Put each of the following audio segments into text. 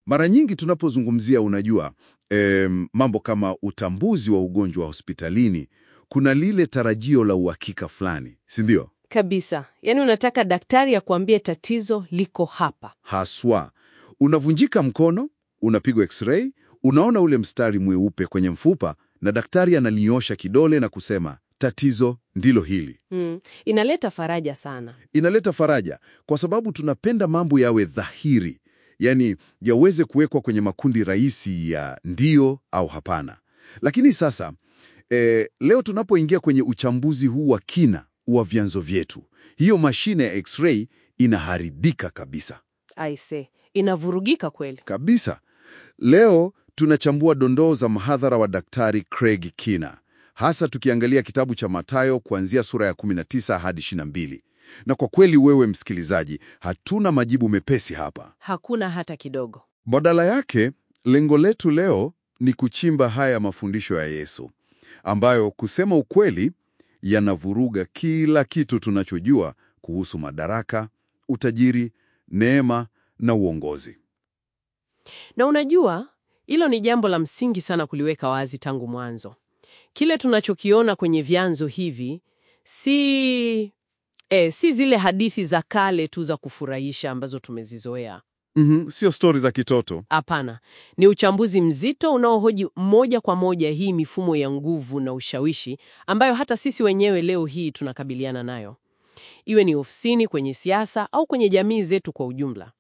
Mara nyingi tunapozungumzia, unajua, em, mambo kama utambuzi wa ugonjwa wa hospitalini, kuna lile tarajio la uhakika fulani, si ndio? Kabisa. Yaani unataka daktari akuambie tatizo liko hapa. Haswa unavunjika mkono, unapigwa x-ray, unaona ule mstari mweupe kwenye mfupa, na daktari analinyosha kidole na kusema tatizo ndilo hili. Mm. Inaleta faraja sana. Inaleta faraja kwa sababu tunapenda mambo yawe dhahiri, yaani yaweze kuwekwa kwenye makundi rahisi ya ndio au hapana. Lakini sasa eh, leo tunapoingia kwenye uchambuzi huu wa kina wa vyanzo vyetu, hiyo mashine ya x-ray inaharibika kabisa Aise, inavurugika kweli. kabisa. Leo tunachambua dondoo za mhadhara wa Daktari Craig Kina, hasa tukiangalia kitabu cha Mathayo kuanzia sura ya 19 hadi 22. Na kwa kweli, wewe msikilizaji, hatuna majibu mepesi hapa. Hakuna hata kidogo. Badala yake, lengo letu leo ni kuchimba haya mafundisho ya Yesu ambayo kusema ukweli yanavuruga kila kitu tunachojua kuhusu madaraka, utajiri, neema na uongozi. Na unajua, hilo ni jambo la msingi sana kuliweka wazi tangu mwanzo. Kile tunachokiona kwenye vyanzo hivi si eh, si zile hadithi za kale tu za kufurahisha ambazo tumezizoea. Mhm, sio stori za kitoto. Hapana, ni uchambuzi mzito unaohoji moja kwa moja hii mifumo ya nguvu na ushawishi ambayo hata sisi wenyewe leo hii tunakabiliana nayo, iwe ni ofisini, kwenye siasa au kwenye jamii zetu kwa ujumla.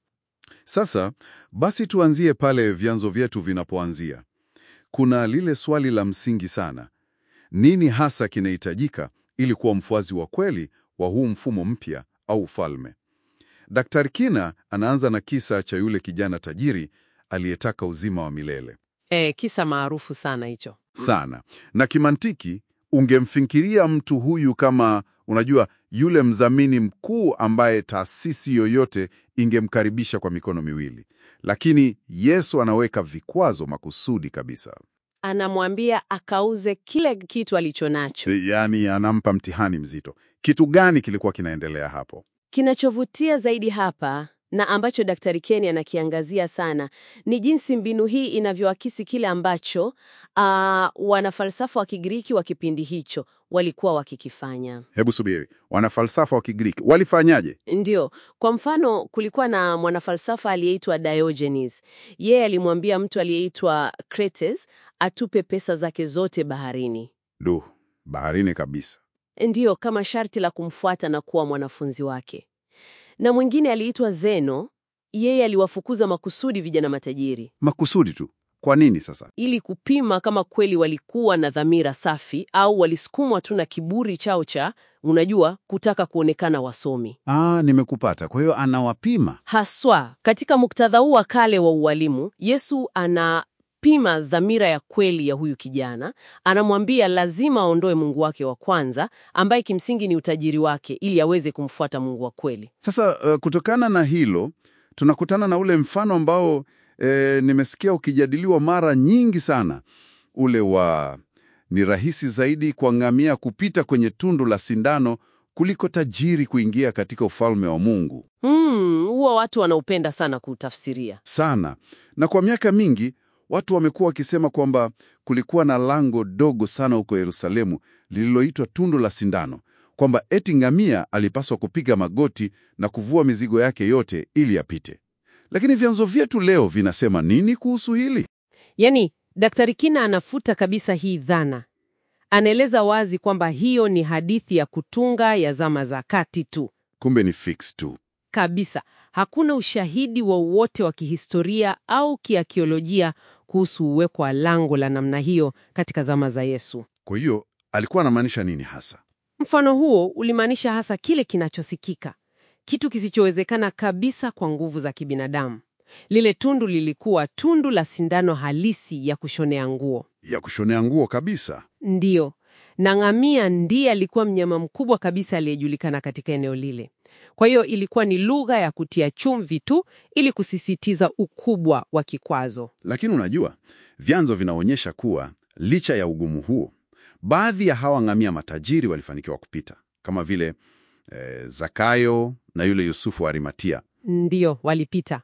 Sasa basi tuanzie pale vyanzo vyetu vinapoanzia. Kuna lile swali la msingi sana. Nini hasa kinahitajika ili kuwa mfuasi wa kweli wa huu mfumo mpya au ufalme? Daktari Kina anaanza na kisa cha yule kijana tajiri aliyetaka uzima wa milele. E, kisa maarufu sana hicho. Sana. Na kimantiki ungemfikiria mtu huyu kama unajua yule mdhamini mkuu ambaye taasisi yoyote ingemkaribisha kwa mikono miwili. Lakini Yesu anaweka vikwazo makusudi kabisa. Anamwambia akauze kile kitu alicho nacho. Yaani anampa mtihani mzito. Kitu gani kilikuwa kinaendelea hapo? Kinachovutia zaidi hapa na ambacho Daktari Keni anakiangazia sana ni jinsi mbinu hii inavyoakisi kile ambacho ah, wanafalsafa wa Kigiriki wa kipindi hicho walikuwa wakikifanya. Hebu subiri. Wanafalsafa wa Kigiriki walifanyaje? Ndio, kwa mfano, kulikuwa na mwanafalsafa aliyeitwa Diogenes. Yeye alimwambia mtu aliyeitwa Crates atupe pesa zake zote baharini, Duh, baharini kabisa. ndiyo, kama sharti la kumfuata na kuwa mwanafunzi wake. Na mwingine aliitwa Zeno. Yeye aliwafukuza makusudi vijana matajiri Makusudi tu. Kwa nini sasa? ili kupima kama kweli walikuwa na dhamira safi au walisukumwa tu na kiburi chao cha, unajua, kutaka kuonekana wasomi. Ah, nimekupata. Kwa hiyo anawapima. Haswa katika muktadha huu wa kale wa ualimu, Yesu anapima dhamira ya kweli ya huyu kijana. Anamwambia lazima aondoe Mungu wake wa kwanza, ambaye kimsingi ni utajiri wake, ili aweze kumfuata Mungu wa kweli. Sasa uh, kutokana na hilo tunakutana na ule mfano ambao eh, nimesikia ukijadiliwa mara nyingi sana, ule wa ni rahisi zaidi kwa ngamia kupita kwenye tundu la sindano kuliko tajiri kuingia katika ufalme wa Mungu. Hmm, huwa watu wanaupenda sana kuutafsiria. Sana. Na kwa miaka mingi watu wamekuwa wakisema kwamba kulikuwa na lango dogo sana huko Yerusalemu lililoitwa tundu la sindano, kwamba eti ngamia alipaswa kupiga magoti na kuvua mizigo yake yote ili apite. Lakini vyanzo vyetu leo vinasema nini kuhusu hili? Yaani, Daktari Kina anafuta kabisa hii dhana. Anaeleza wazi kwamba hiyo ni hadithi ya kutunga ya zama za kati tu. Kumbe ni fix tu. Kabisa, hakuna ushahidi wowote wa kihistoria au kiakiolojia kuhusu uwepo wa lango la namna hiyo katika zama za Yesu. Kwa hiyo alikuwa anamaanisha nini hasa? Mfano huo ulimaanisha hasa kile kinachosikika, kitu kisichowezekana kabisa kwa nguvu za kibinadamu. Lile tundu lilikuwa tundu la sindano halisi ya kushonea nguo. Ya kushonea nguo kabisa. Ndiyo, na ngamia ndiye alikuwa mnyama mkubwa kabisa aliyejulikana katika eneo lile. Kwa hiyo ilikuwa ni lugha ya kutia chumvi tu ili kusisitiza ukubwa wa kikwazo. Lakini unajua, vyanzo vinaonyesha kuwa licha ya ugumu huo, baadhi ya hawa ngamia matajiri walifanikiwa kupita, kama vile eh, Zakayo na yule Yusufu wa Arimatia. Ndiyo, walipita.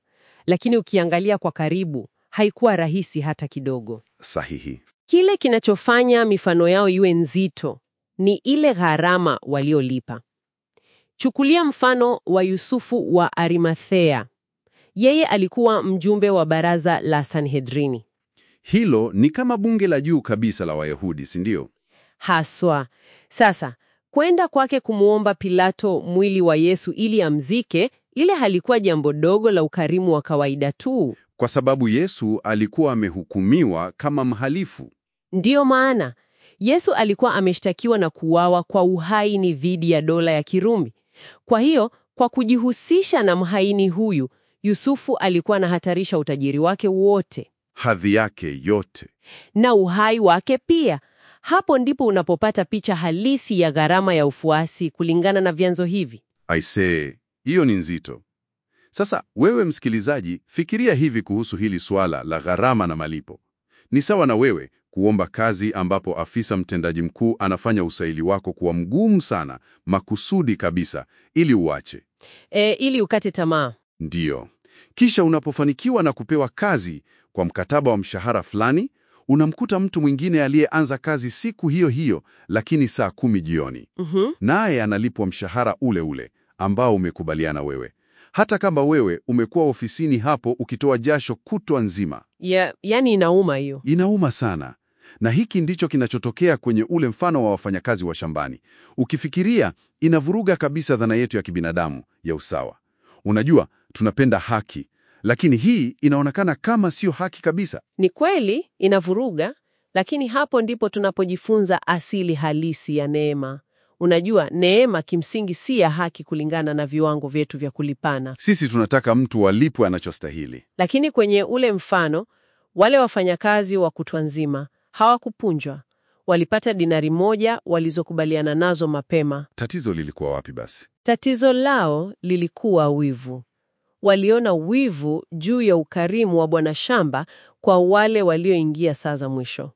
lakini ukiangalia kwa karibu haikuwa rahisi hata kidogo. Sahihi. Kile kinachofanya mifano yao iwe nzito ni ile gharama waliolipa. Chukulia mfano wa Yusufu wa Arimathea. Yeye alikuwa mjumbe wa baraza la Sanhedrini. Hilo ni kama bunge la juu kabisa la Wayahudi, si ndio? Haswa. Sasa, kwenda kwake kumwomba Pilato mwili wa Yesu ili amzike, lile halikuwa jambo dogo la ukarimu wa kawaida tu. Kwa sababu Yesu alikuwa amehukumiwa kama mhalifu. Ndiyo maana Yesu alikuwa ameshtakiwa na kuuawa kwa uhaini dhidi ya dola ya Kirumi. Kwa hiyo, kwa kujihusisha na mhaini huyu, Yusufu alikuwa anahatarisha utajiri wake wote Hadhi yake yote. na uhai wake pia. Hapo ndipo unapopata picha halisi ya gharama ya ufuasi kulingana na vyanzo hivi. Aisee, hiyo ni nzito. Sasa wewe msikilizaji, fikiria hivi kuhusu hili swala la gharama na malipo. Ni sawa na wewe kuomba kazi ambapo afisa mtendaji mkuu anafanya usaili wako kuwa mgumu sana, makusudi kabisa, ili uache. E, ili ukate tamaa. Ndiyo. Kisha unapofanikiwa na kupewa kazi kwa mkataba wa mshahara fulani, unamkuta mtu mwingine aliyeanza kazi siku hiyo hiyo, lakini saa kumi jioni, Mhm. naye analipwa mshahara ule ule ambao umekubaliana wewe, hata kama wewe umekuwa ofisini hapo ukitoa jasho kutwa nzima. Ya, yani inauma hiyo. Inauma sana. Na hiki ndicho kinachotokea kwenye ule mfano wa wafanyakazi wa shambani. Ukifikiria, inavuruga kabisa dhana yetu ya kibinadamu ya usawa. Unajua, tunapenda haki, lakini hii inaonekana kama sio haki kabisa. Ni kweli inavuruga, lakini hapo ndipo tunapojifunza asili halisi ya neema. Unajua, neema kimsingi si ya haki kulingana na viwango vyetu vya kulipana. Sisi tunataka mtu alipwe anachostahili. Lakini kwenye ule mfano, wale wafanyakazi wa kutwa nzima hawakupunjwa. Walipata dinari moja walizokubaliana nazo mapema. Tatizo lilikuwa wapi basi? Tatizo lao lilikuwa wivu. Waliona wivu juu ya ukarimu wa bwana shamba kwa wale walioingia saa za mwisho.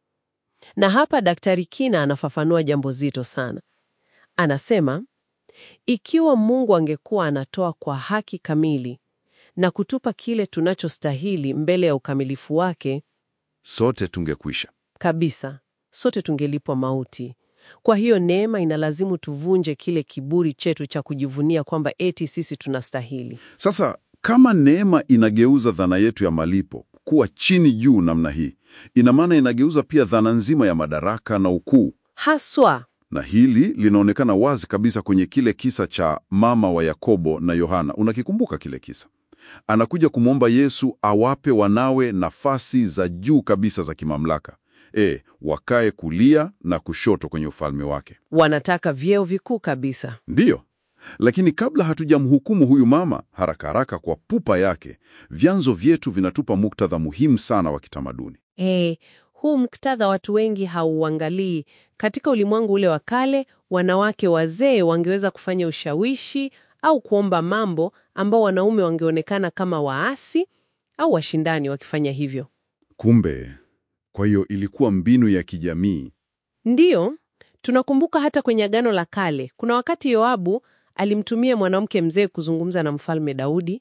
Na hapa Daktari Kina anafafanua jambo zito sana. Anasema, ikiwa Mungu angekuwa anatoa kwa haki kamili na kutupa kile tunachostahili mbele ya ukamilifu wake Sote tungekwisha. kabisa, sote tungelipwa mauti. Kwa hiyo neema inalazimu tuvunje kile kiburi chetu cha kujivunia kwamba eti sisi tunastahili. Sasa kama neema inageuza dhana yetu ya malipo kuwa chini juu namna hii, ina maana inageuza pia dhana nzima ya madaraka na ukuu. Haswa Na hili linaonekana wazi kabisa kwenye kile kisa cha mama wa Yakobo na Yohana. Unakikumbuka kile kisa? Anakuja kumwomba Yesu awape wanawe nafasi za juu kabisa za kimamlaka, e, wakae kulia na kushoto kwenye ufalme wake. wanataka vyeo vikuu kabisa. Ndiyo, lakini kabla hatujamhukumu huyu mama haraka haraka kwa pupa yake, vyanzo vyetu vinatupa muktadha muhimu sana wa kitamaduni. E, huu muktadha watu wengi hauangalii. Katika ulimwengu ule wa kale, wanawake wazee wangeweza kufanya ushawishi au kuomba mambo ambao wanaume wangeonekana kama waasi au washindani wakifanya hivyo. Kumbe, kwa hiyo ilikuwa mbinu ya kijamii. Ndiyo, tunakumbuka hata kwenye Agano la Kale, kuna wakati Yoabu alimtumia mwanamke mzee kuzungumza na Mfalme Daudi.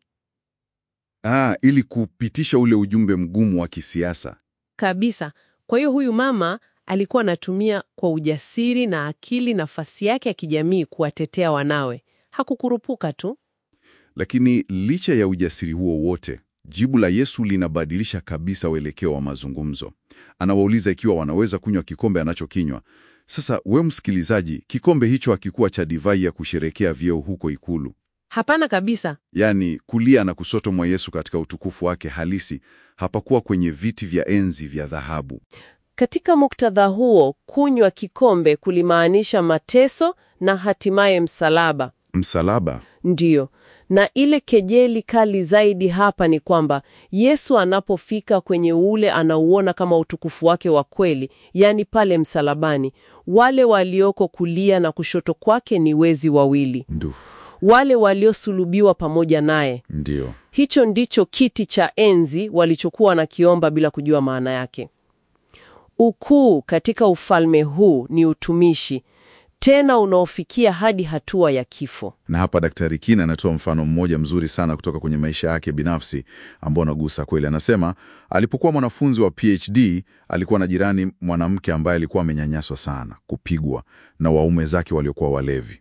Ah, ili kupitisha ule ujumbe mgumu wa kisiasa. Kabisa. Kwa hiyo huyu mama alikuwa anatumia kwa ujasiri na akili nafasi yake ya kijamii kuwatetea wanawe. Hakukurupuka tu. Lakini licha ya ujasiri huo wote, jibu la Yesu linabadilisha kabisa uelekeo wa mazungumzo. Anawauliza ikiwa wanaweza kunywa kikombe anachokinywa. Sasa we msikilizaji, kikombe hicho hakikuwa cha divai ya kusherekea vyeo huko ikulu. Hapana kabisa. Yaani kulia na kusoto mwa Yesu katika utukufu wake halisi hapakuwa kwenye viti vya enzi vya dhahabu. Katika muktadha huo, kunywa kikombe kulimaanisha mateso na hatimaye msalaba. Msalaba Ndiyo. Na ile kejeli kali zaidi hapa ni kwamba Yesu anapofika kwenye ule anauona kama utukufu wake wa kweli, yaani pale msalabani, wale walioko kulia na kushoto kwake ni wezi wawili, ndu wale waliosulubiwa pamoja naye. ndio Hicho ndicho kiti cha enzi walichokuwa wanakiomba bila kujua maana yake. Ukuu katika ufalme huu ni utumishi. tena unaofikia hadi hatua ya kifo. Na hapa Daktari Kina anatoa mfano mmoja mzuri sana kutoka kwenye maisha yake binafsi ambao unagusa kweli. Anasema alipokuwa mwanafunzi wa PhD alikuwa na jirani mwanamke ambaye alikuwa amenyanyaswa sana, kupigwa na waume zake waliokuwa walevi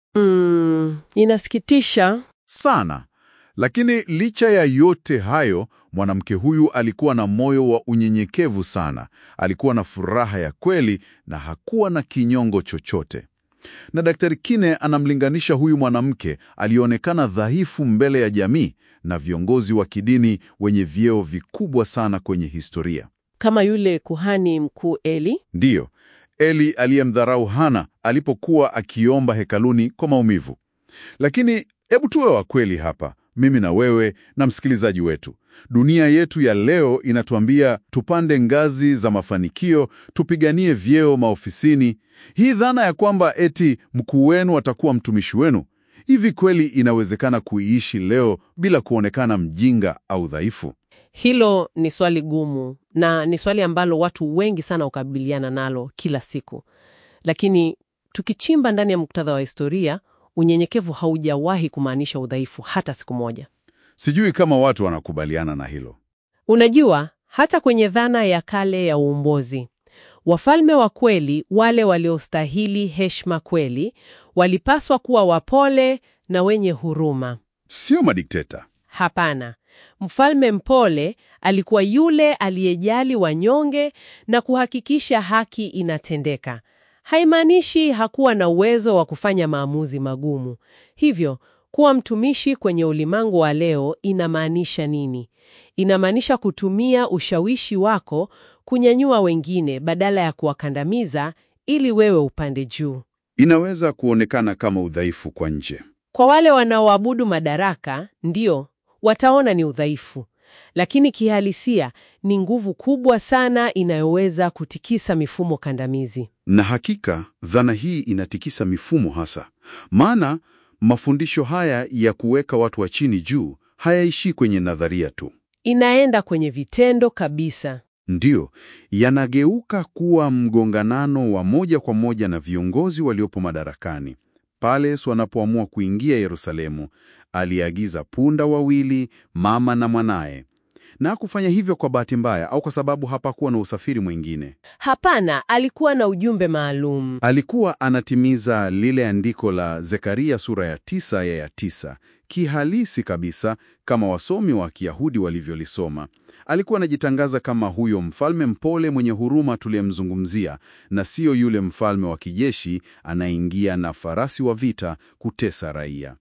Mm, inasikitisha. sana. Lakini licha ya yote hayo, mwanamke huyu alikuwa na moyo wa unyenyekevu sana. Alikuwa na furaha ya kweli na hakuwa na kinyongo chochote. Na Daktari Kine anamlinganisha huyu mwanamke alionekana dhaifu mbele ya jamii na viongozi wa kidini wenye vyeo vikubwa sana kwenye historia. Kama yule kuhani mkuu Eli. Ndiyo, Eli aliyemdharau Hana alipokuwa akiomba hekaluni kwa maumivu. Lakini hebu tuwe wa kweli hapa, mimi na wewe na msikilizaji wetu. Dunia yetu ya leo inatuambia tupande ngazi za mafanikio, tupiganie vyeo maofisini. Hii dhana ya kwamba eti mkuu wenu atakuwa mtumishi wenu, hivi kweli inawezekana kuiishi leo bila kuonekana mjinga au dhaifu? Hilo ni swali gumu na ni swali ambalo watu wengi sana hukabiliana nalo kila siku. Lakini tukichimba ndani ya muktadha wa historia, unyenyekevu haujawahi kumaanisha udhaifu hata siku moja. Sijui kama watu wanakubaliana na hilo. Unajua, hata kwenye dhana ya kale ya uongozi, wafalme wa kweli, wale waliostahili heshima kweli, walipaswa kuwa wapole na wenye huruma. Sio madikteta. Hapana. Mfalme mpole alikuwa yule aliyejali wanyonge na kuhakikisha haki inatendeka. Haimaanishi hakuwa na uwezo wa kufanya maamuzi magumu. Hivyo, kuwa mtumishi kwenye ulimwengu wa leo inamaanisha nini? Inamaanisha kutumia ushawishi wako kunyanyua wengine badala ya kuwakandamiza ili wewe upande juu. Inaweza kuonekana kama udhaifu kwa nje. Kwa wale wanaoabudu madaraka, ndio wataona ni udhaifu, lakini kihalisia ni nguvu kubwa sana inayoweza kutikisa mifumo kandamizi. Na hakika dhana hii inatikisa mifumo hasa, maana mafundisho haya ya kuweka watu wa chini juu hayaishii kwenye nadharia tu, Inaenda kwenye vitendo kabisa. ndiyo yanageuka kuwa mgonganano wa moja kwa moja na viongozi waliopo madarakani. Pale Yesu wanapoamua kuingia Yerusalemu, aliagiza punda wawili, mama na mwanaye, na kufanya hivyo kwa bahati mbaya au kwa sababu hapakuwa na usafiri mwingine. Hapana, alikuwa na ujumbe maalum. Alikuwa anatimiza lile andiko la Zekaria sura ya tisa ya ya tisa kihalisi kabisa, kama wasomi wa Kiyahudi walivyolisoma. Alikuwa anajitangaza kama huyo mfalme mpole mwenye huruma tuliyemzungumzia, na siyo yule mfalme wa kijeshi anaingia na farasi wa vita kutesa raia.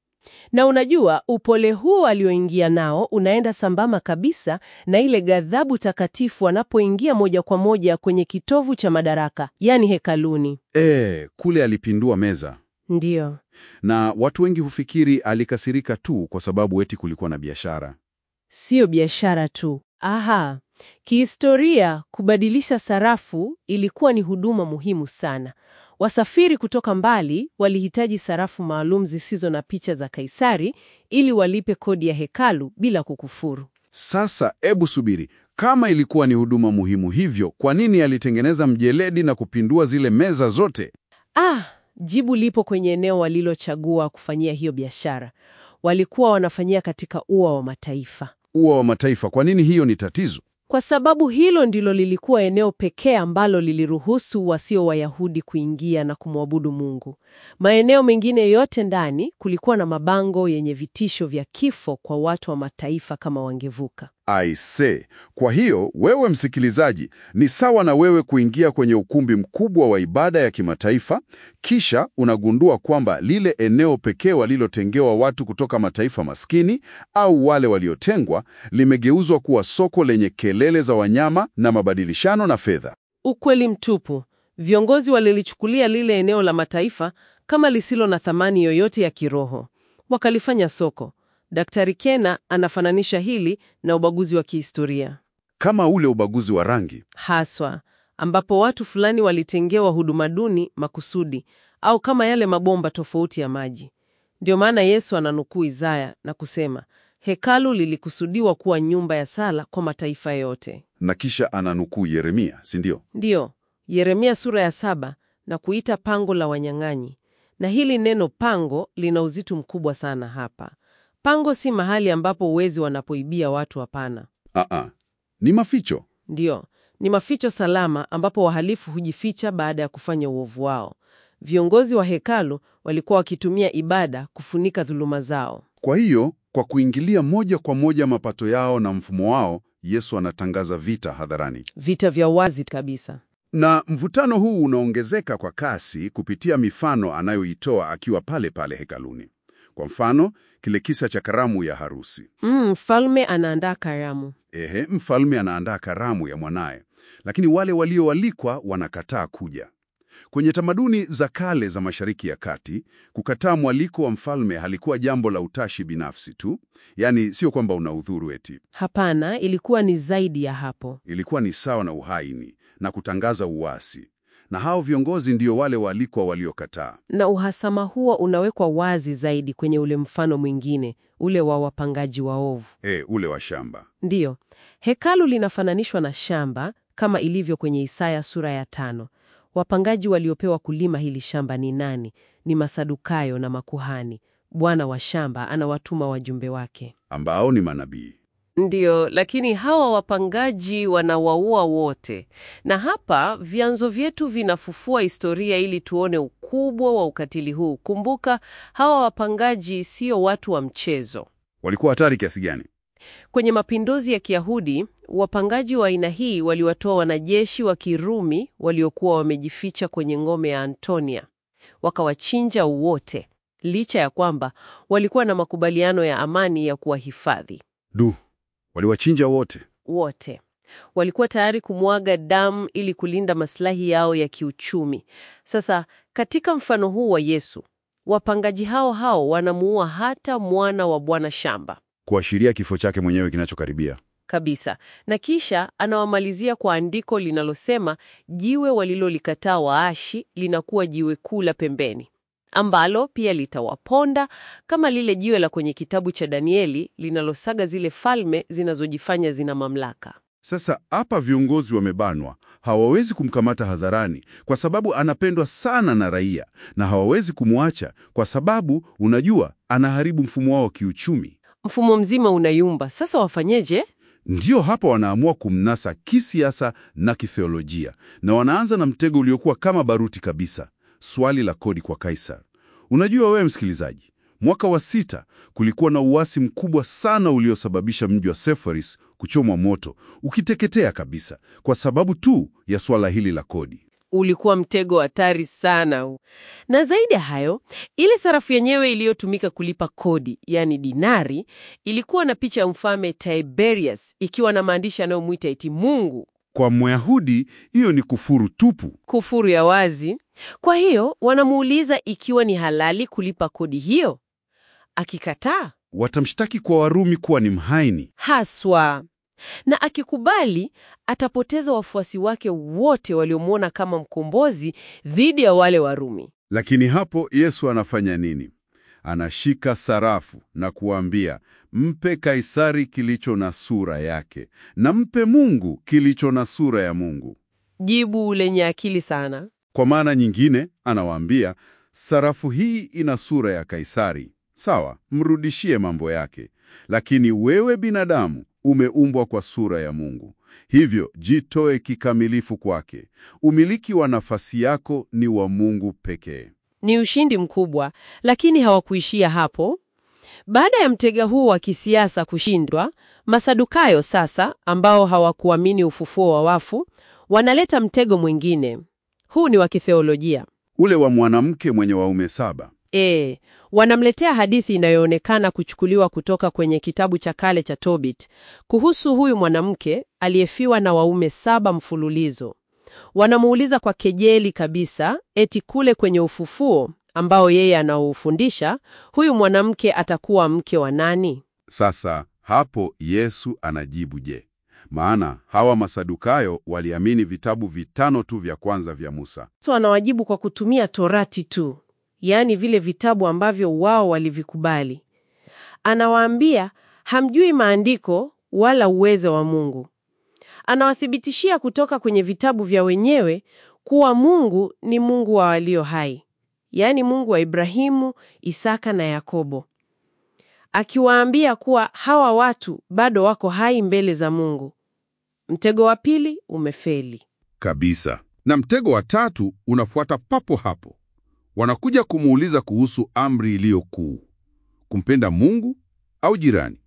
Na unajua, upole huo alioingia nao unaenda sambamba kabisa na ile ghadhabu takatifu anapoingia moja kwa moja kwenye kitovu cha madaraka, yaani hekaluni. E, kule alipindua meza, Ndiyo. na watu wengi hufikiri alikasirika tu kwa sababu eti kulikuwa na biashara. Siyo biashara tu. Aha. Kihistoria, kubadilisha sarafu ilikuwa ni huduma muhimu sana. Wasafiri kutoka mbali walihitaji sarafu maalum zisizo na picha za Kaisari ili walipe kodi ya hekalu bila kukufuru. Sasa ebu subiri, kama ilikuwa ni huduma muhimu hivyo, kwa nini alitengeneza mjeledi na kupindua zile meza zote? Ah, jibu lipo kwenye eneo walilochagua kufanyia hiyo biashara. Walikuwa wanafanyia katika ua wa mataifa. Ua wa Mataifa. Kwa nini hiyo ni tatizo? Kwa sababu hilo ndilo lilikuwa eneo pekee ambalo liliruhusu wasio Wayahudi kuingia na kumwabudu Mungu. Maeneo mengine yote ndani kulikuwa na mabango yenye vitisho vya kifo kwa watu wa mataifa kama wangevuka. Aise, kwa hiyo wewe msikilizaji, ni sawa na wewe kuingia kwenye ukumbi mkubwa wa ibada ya kimataifa, kisha unagundua kwamba lile eneo pekee walilotengewa watu kutoka mataifa maskini au wale waliotengwa limegeuzwa kuwa soko lenye kelele za wanyama na mabadilishano na fedha. Ukweli mtupu. Viongozi walilichukulia lile eneo la mataifa kama lisilo na thamani yoyote ya kiroho, wakalifanya soko. Daktari Kena anafananisha hili na ubaguzi wa kihistoria Kama ule ubaguzi wa rangi. haswa, ambapo watu fulani walitengewa huduma duni makusudi, au kama yale mabomba tofauti ya maji. Ndio maana Yesu ananukuu Isaya na kusema hekalu lilikusudiwa kuwa nyumba ya sala kwa mataifa yote. Na kisha ananukuu Yeremia, si ndio? Ndiyo, Yeremia sura ya saba na kuita pango la wanyang'anyi. Na hili neno pango lina uzito mkubwa sana hapa. Pango si mahali ambapo wezi wanapoibia watu, hapana. Aa, ni maficho. Ndiyo, ni maficho salama ambapo wahalifu hujificha baada ya kufanya uovu wao. Viongozi wa hekalu walikuwa wakitumia ibada kufunika dhuluma zao. Kwa hiyo, kwa kuingilia moja kwa moja mapato yao na mfumo wao, Yesu anatangaza vita hadharani. Vita vya wazi kabisa. Na mvutano huu unaongezeka kwa kasi kupitia mifano anayoitoa akiwa pale pale hekaluni. Kwa mfano, kile kisa cha karamu ya harusi. Mm, mfalme anaandaa karamu. Ehe, mfalme anaandaa karamu ya mwanaye, lakini wale walioalikwa wanakataa kuja. Kwenye tamaduni za kale za Mashariki ya Kati, kukataa mwaliko wa mfalme halikuwa jambo la utashi binafsi tu, yaani sio kwamba una udhuru eti. Hapana, ilikuwa ni zaidi ya hapo. Ilikuwa ni sawa na uhaini na kutangaza uasi, na hao viongozi ndio wale waalikwa waliokataa. Na uhasama huo unawekwa wazi zaidi kwenye ule mfano mwingine, ule wa wapangaji waovu. E, ule wa shamba. Ndiyo, hekalu linafananishwa na shamba kama ilivyo kwenye Isaya sura ya tano. Wapangaji waliopewa kulima hili shamba ni nani? Ni Masadukayo na makuhani. Bwana wa shamba anawatuma wajumbe wake. ambao ni manabii. Ndiyo, lakini hawa wapangaji wanawaua wote. Na hapa vyanzo vyetu vinafufua historia ili tuone ukubwa wa ukatili huu. Kumbuka, hawa wapangaji sio watu wa mchezo. Walikuwa hatari kiasi gani? Kwenye mapinduzi ya Kiyahudi, wapangaji wa aina hii waliwatoa wanajeshi wa Kirumi waliokuwa wamejificha kwenye ngome ya Antonia, wakawachinja wote, licha ya kwamba walikuwa na makubaliano ya amani ya kuwahifadhi Du, waliwachinja wote. wote. Walikuwa tayari kumwaga damu ili kulinda maslahi yao ya kiuchumi. Sasa katika mfano huu wa Yesu, wapangaji hao hao wanamuua hata mwana wa bwana shamba kuashiria kifo chake mwenyewe kinachokaribia. kabisa, na kisha anawamalizia kwa andiko linalosema jiwe walilolikataa waashi linakuwa jiwe kuu la pembeni, ambalo pia litawaponda kama lile jiwe la kwenye kitabu cha Danieli linalosaga zile falme zinazojifanya zina mamlaka. Sasa hapa viongozi wamebanwa, hawawezi kumkamata hadharani kwa sababu anapendwa sana na raia, na hawawezi kumwacha kwa sababu, unajua, anaharibu mfumo wao wa kiuchumi. Mfumo mzima unayumba. Sasa wafanyeje? Ndiyo hapa wanaamua kumnasa kisiasa na kitheolojia, na wanaanza na mtego uliokuwa kama baruti kabisa, swali la kodi kwa Kaisar. Unajua wewe msikilizaji, mwaka wa sita kulikuwa na uasi mkubwa sana uliosababisha mji wa Seforis kuchomwa moto, ukiteketea kabisa kwa sababu tu ya swala hili la kodi. Ulikuwa mtego hatari sana huu. Na zaidi ya hayo, ile sarafu yenyewe iliyotumika kulipa kodi, yani dinari, ilikuwa na picha ya mfalme Tiberius ikiwa na maandishi yanayomwita eti Mungu. Kwa Myahudi hiyo ni kufuru tupu. Kufuru ya wazi. Kwa hiyo wanamuuliza ikiwa ni halali kulipa kodi hiyo. Akikataa Watamshtaki kwa Warumi kuwa ni mhaini. haswa, na akikubali atapoteza wafuasi wake wote waliomwona kama mkombozi dhidi ya wale Warumi. Lakini hapo Yesu anafanya nini? Anashika sarafu na kuambia, mpe Kaisari kilicho na sura yake na mpe Mungu kilicho na sura ya Mungu. Jibu lenye akili sana. Kwa maana nyingine, anawaambia sarafu hii ina sura ya Kaisari, sawa, mrudishie mambo yake, lakini wewe binadamu umeumbwa kwa sura ya Mungu, hivyo jitoe kikamilifu kwake. Umiliki wa nafasi yako ni wa Mungu pekee. Ni ushindi mkubwa, lakini hawakuishia hapo. Baada ya mtega huu wa kisiasa kushindwa, Masadukayo sasa, ambao hawakuamini ufufuo wa wafu, wanaleta mtego mwingine. Huu ni wa kitheolojia. Ule wa mwanamke mwenye waume saba. E, wanamletea hadithi inayoonekana kuchukuliwa kutoka kwenye kitabu cha kale cha Tobit kuhusu huyu mwanamke aliyefiwa na waume saba mfululizo. Wanamuuliza kwa kejeli kabisa eti kule kwenye ufufuo ambao yeye anaufundisha, huyu mwanamke atakuwa mke wa nani? Sasa hapo Yesu anajibu je? Maana hawa Masadukayo waliamini vitabu vitano tu vya kwanza vya Musa. So anawajibu kwa kutumia Torati tu, yaani vile vitabu ambavyo wao walivikubali. Anawaambia hamjui maandiko wala uwezo wa Mungu. Anawathibitishia kutoka kwenye vitabu vya wenyewe kuwa Mungu ni Mungu wa walio hai, yaani Mungu wa Ibrahimu, Isaka na Yakobo, akiwaambia kuwa hawa watu bado wako hai mbele za Mungu. Mtego wa pili umefeli. Kabisa. Na mtego wa tatu unafuata papo hapo. Wanakuja kumuuliza kuhusu amri iliyo kuu, kumpenda Mungu au jirani.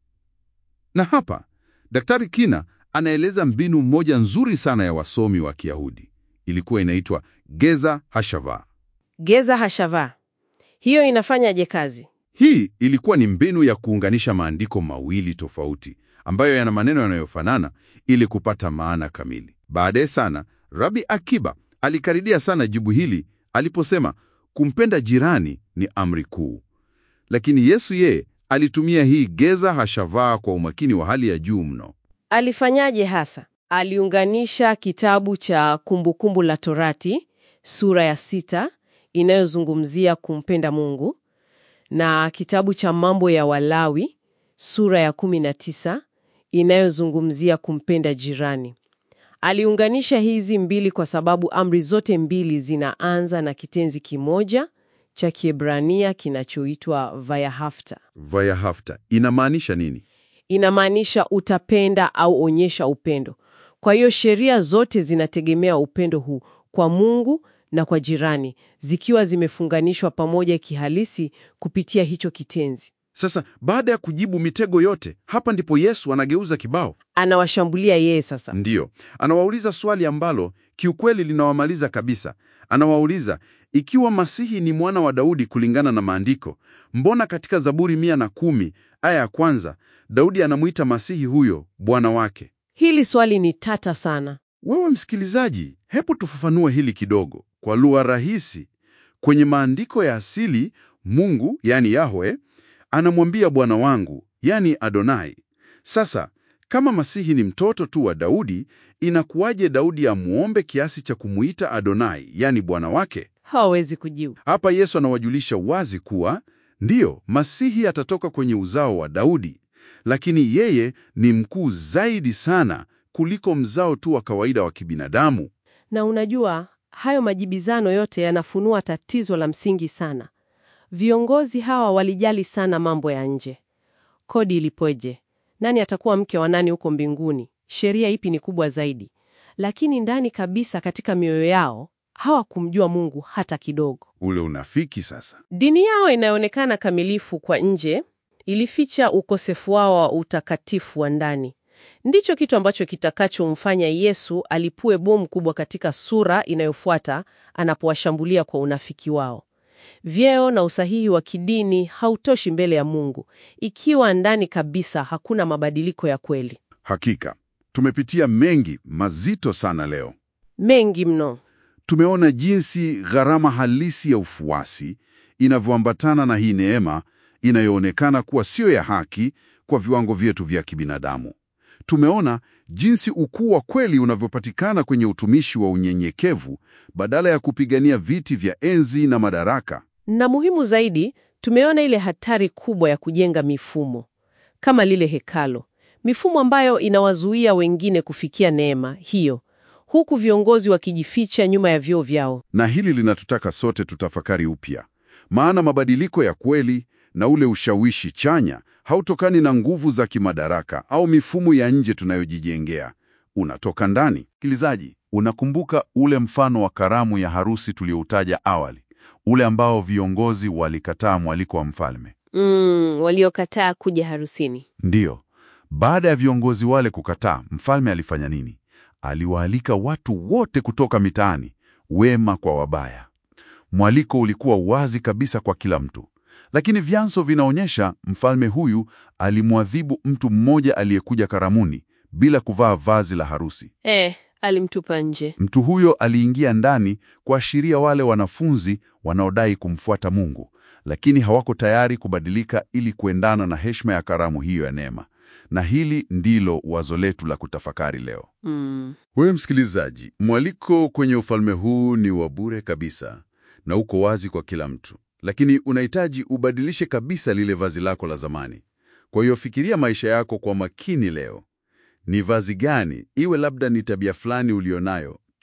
Na hapa Daktari Kina anaeleza mbinu moja nzuri sana ya wasomi wa Kiyahudi. Ilikuwa inaitwa Geza Hashava. Geza hashava, hiyo inafanyaje kazi? Hii ilikuwa ni mbinu ya kuunganisha maandiko mawili tofauti ambayo yana maneno yanayofanana ili kupata maana kamili. Baadaye sana Rabi Akiba alikaridia sana jibu hili aliposema kumpenda jirani ni amri kuu, lakini Yesu yeye alitumia hii Geza Hashava kwa umakini wa hali ya juu mno. Alifanyaje hasa? Aliunganisha kitabu cha Kumbukumbu la Torati sura ya sita inayozungumzia kumpenda Mungu na kitabu cha Mambo ya Walawi sura ya kumi na tisa inayozungumzia kumpenda jirani. Aliunganisha hizi mbili kwa sababu amri zote mbili zinaanza na kitenzi kimoja cha Kiebrania kinachoitwa vayahafta. Vayahafta inamaanisha nini? Inamaanisha utapenda au onyesha upendo. Kwa hiyo sheria zote zinategemea upendo huu kwa Mungu na kwa jirani, zikiwa zimefunganishwa pamoja kihalisi kupitia hicho kitenzi. Sasa baada ya kujibu mitego yote, hapa ndipo Yesu anageuza kibao. Anawashambulia yeye sasa. Ndiyo, anawauliza swali ambalo kiukweli linawamaliza kabisa. Anawauliza, ikiwa Masihi ni mwana wa Daudi kulingana na Maandiko, mbona katika Zaburi mia na kumi aya ya kwanza Daudi anamwita Masihi huyo bwana wake? Hili swali ni tata sana. Wewe msikilizaji, hebu tufafanue hili kidogo kwa lugha rahisi. Kwenye maandiko ya asili, Mungu yani Yahwe anamwambia bwana wangu yani Adonai. Sasa kama Masihi ni mtoto tu wa Daudi, inakuwaje Daudi amuombe kiasi cha kumuita Adonai yani bwana wake? Hawawezi kujibu. Hapa Yesu anawajulisha wazi kuwa ndiyo, Masihi atatoka kwenye uzao wa Daudi, lakini yeye ni mkuu zaidi sana kuliko mzao tu wa kawaida wa kibinadamu. Na unajua, hayo majibizano yote yanafunua tatizo la msingi sana. Viongozi hawa walijali sana mambo ya nje. Kodi ilipoje? Nani atakuwa mke wa nani huko mbinguni? Sheria ipi ni kubwa zaidi? Lakini ndani kabisa katika mioyo yao hawakumjua Mungu hata kidogo. Ule unafiki sasa. Dini yao inayoonekana kamilifu kwa nje ilificha ukosefu wao wa utakatifu wa ndani. Ndicho kitu ambacho kitakachomfanya Yesu alipue bomu kubwa katika sura inayofuata anapowashambulia kwa unafiki wao. Vyeo na usahihi wa kidini hautoshi mbele ya Mungu ikiwa ndani kabisa hakuna mabadiliko ya kweli. Hakika tumepitia mengi mazito sana leo. Mengi mno. Tumeona jinsi gharama halisi ya ufuasi inavyoambatana na hii neema inayoonekana kuwa siyo ya haki kwa viwango vyetu vya kibinadamu. Tumeona jinsi ukuu wa kweli unavyopatikana kwenye utumishi wa unyenyekevu badala ya kupigania viti vya enzi na madaraka. Na muhimu zaidi, tumeona ile hatari kubwa ya kujenga mifumo kama lile hekalo, mifumo ambayo inawazuia wengine kufikia neema hiyo, huku viongozi wakijificha nyuma ya vyeo vyao. Na hili linatutaka sote tutafakari upya, maana mabadiliko ya kweli na ule ushawishi chanya hautokani na nguvu za kimadaraka au mifumo ya nje tunayojijengea, unatoka ndani. Sikilizaji, unakumbuka ule mfano wa karamu ya harusi tulioutaja awali, ule ambao viongozi walikataa mwaliko wa mfalme? Mm, waliokataa kuja harusini. Ndiyo. Baada ya viongozi wale kukataa, mfalme alifanya nini? Aliwaalika watu wote kutoka mitaani, wema kwa wabaya. Mwaliko ulikuwa wazi kabisa kwa kila mtu, lakini vyanzo vinaonyesha mfalme huyu alimwadhibu mtu mmoja aliyekuja karamuni bila kuvaa vazi la harusi. Eh, alimtupa nje. Mtu huyo aliingia ndani kuashiria wale wanafunzi wanaodai kumfuata Mungu, lakini hawako tayari kubadilika ili kuendana na heshima ya karamu hiyo ya neema. Na hili ndilo wazo letu la kutafakari leo. Mm. Wewe msikilizaji, mwaliko kwenye ufalme huu ni wa bure kabisa na uko wazi kwa kila mtu, lakini unahitaji ubadilishe kabisa lile vazi lako la zamani. Kwa hiyo fikiria maisha yako kwa makini leo. Ni vazi gani, iwe labda ni tabia fulani ulionayo,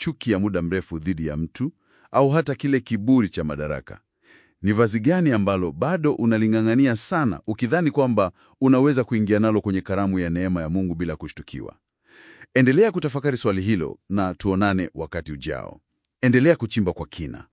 chuki ya muda mrefu dhidi ya mtu au hata kile kiburi cha madaraka? Ni vazi gani ambalo bado unaling'ang'ania sana ukidhani kwamba unaweza kuingia nalo kwenye karamu ya neema ya Mungu bila kushtukiwa? Endelea kutafakari swali hilo na tuonane wakati ujao. Endelea kuchimba kwa kina.